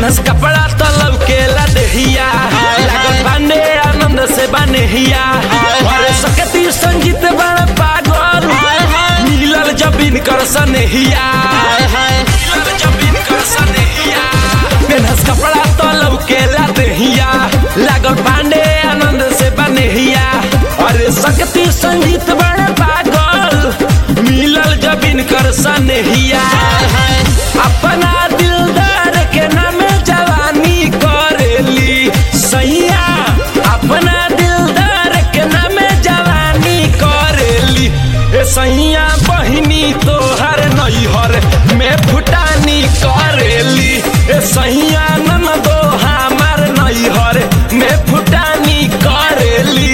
penis कपड़ा तो लौकेला देहिया लागल बाने आनंद से बनेहिया अरे सकती संगीत बड़ पागल मिलल जब इनकर सनेहिया मिलल जब इनकर सनेहिया पेनस कपड़ा तो लौकेला देहिया लागल बाने आनंद से बनेहिया अरे सकती संगीत बड़ पागल मिलल जब इनकर सनेहिया अपना दिलदार के नाम जवानी करेली सैया अपना दिलदार के नाम जवानी करेली ए सैया बहिनी तोहर नैहर में फुटानी करेली ए सैया ननदो हमार नैहर में फुटानी करेली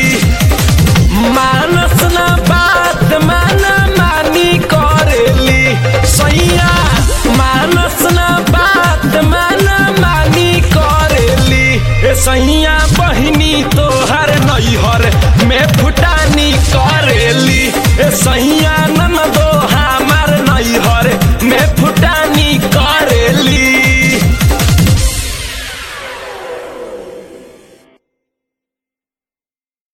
मानस ना बात माना मानी करेली सैया मानस ना बात माना मानी करेली ए सैया बहिनी तोहर नैहर में फुटानी करेली ए सैया